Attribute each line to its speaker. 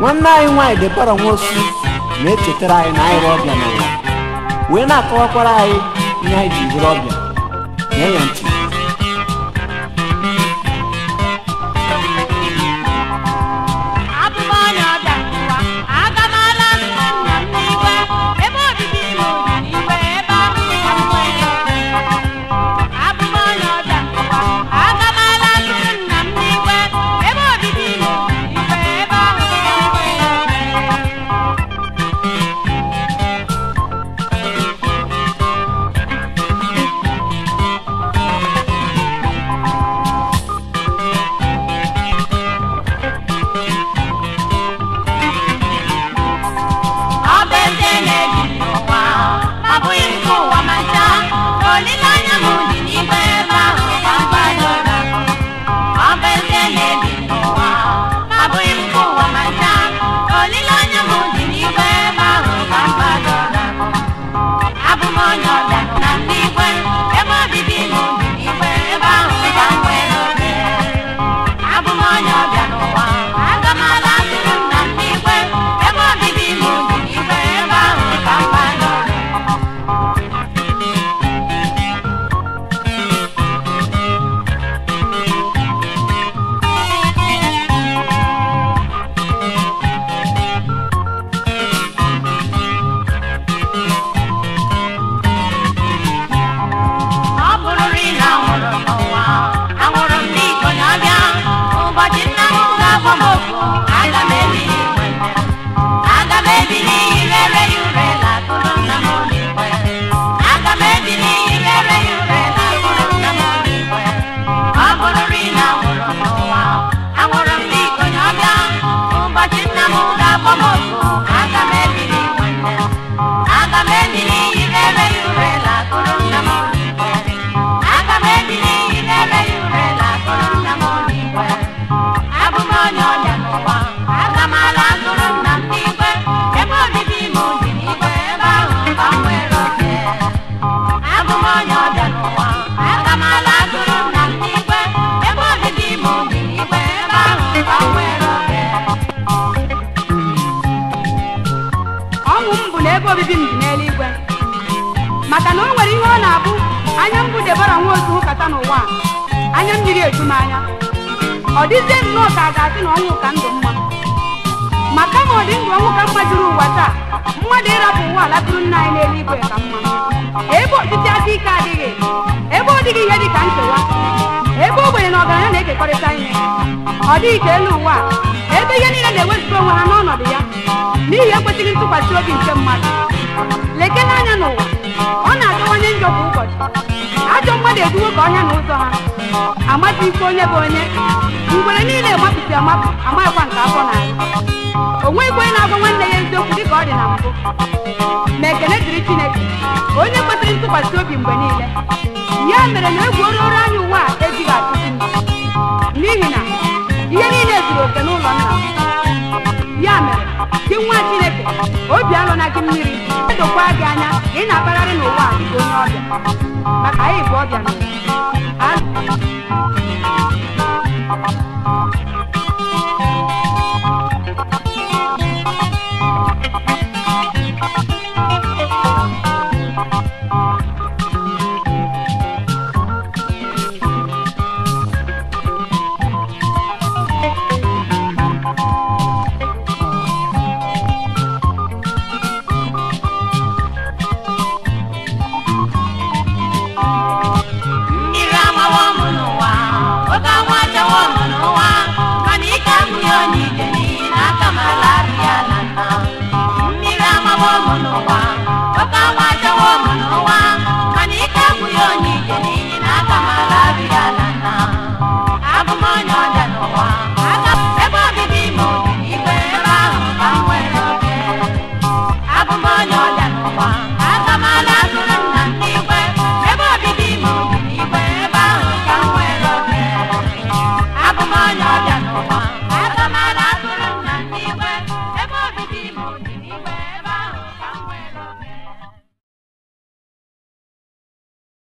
Speaker 1: nwanne anyị nwaanyị debara nwosu na-echetara anyị na anyị bụ ọbịa n'ụwa wee na-akọwakwara anyị ihe anyị ji bụrụ ọbịa nye ya ntị
Speaker 2: abụ m onye ọbịa n'ụwa aga m ala nna nna m n'igwe ebe obibi m dị n'igwe ebe ahụ ka m nwere abụ m onye ọbịa n'ụwa aga m ala nna nna m n'igwe ebe obibi m dị n'igwe ebe ahụ ka m nwere ọ bụ eze na-ebi n'ụwa ma bụghị nke ụwa ma ncha olileanya m dị n'igwe ebe ahụ ka m gbadoro ọ bụ eze na-ebi n'ụwa ma bụghị nke ụwa ma ncha olileanya m dị n'igwe ebe ahụ ka m gbadoro abụ m onye ọbịa na n'igwe ebe obibi m dị n'igwe ebe ahụ ka m nwere oge abụ m onye ọbịa n'ụwa aga m ala atụrụ m na n'igwe ebe obibi m dị n'igwe ebe ahụ ka m gbadoro ọ bụrụrị na anwụrụ m n'ụwa anwụrụ m n'iko na ọbịa ụbọchị nna m ga-agba m okwu aga m ebili igwe aga m ebili irere ya ure lakụrụ nna m n'igwe aga m ebili irere ya ure lakụrụ nna m n'igwe ọ bụrụrị na anwụrụ m n'ụwa anwụrụ m n'iko na ọbịa ụbọchị nna m ga-agba m okwu aga m ebili igwe aga m ebili irere ya ure lakụrụ nna m n'igwe aga m ebili irere ya ure lakụrụ nna m n'igwe abụ m onye ọbịa n'ụwa aga m ala atụrụ nna m n'igwe ebe obibi m dị n'igwe ebe ahụ ka m nwere oke abụ m onye ọbịa n'ụwa aga m ala atụrụ nna m n'igwe ebe obibi m dị n'igwe ebe ahụ ka m nwere oke
Speaker 3: ọṅụ m bụ na ebe obibi m dị n'eluigwe maka na o nwere ihe ọ na-abụ anya m bụ debara nwa ozu hụkata n'ụwa a, anya mmiri eju m anya ọ dịzie nnọọ ka a ga-asị na ọnwụ ka ndụ mma ma kama ọ dị ndụ ọnwụ ka mma juru ụwa taa mmadụ ịrapụ ụwa alakụrụ nna anyị n'eluigwe ka mma ebe ọchịchị aka ike adịghị ebe ọ dịghị ihe dị ka nkewa ebe ogbenye na ọgaranya na-ekekọrịta ihe ọ dịghị ka elu ụwa a, ebe ihe niile na-ewezuga onwe ha n'ọnọdụ ya n'ihi ekwesịghị ntụkwasị obi nke mmadụ lekene anya n'ụwa ọ na-akawanye njọ kwa ụbọchị ajọ mmadụ eduwo ka ọhịa na ụzọ ha amaghị ife onye bụ onye ngwere niile mapụsị amapụ amaghịkwa nke afọ na o nweghịkwa onye na-agwa nwanne ya eziokwu dịka ọ dị na mbụ ma ekele dịrị chineke onye kwesịrị ntụkwasị obi mgbe niile ya mere na egwu ororo anya ụwa a ejighị atụzi m n'ihi na ihe niile zuru oke n'ụlọ nna m ya mere gị nwa chineke obi alụna gị mmiri edokwa gị anya ka ị na-akpagharị n'ụwa a dịka onye ọbịa maka anyị bụ ọbịa n'ụwa. Amen.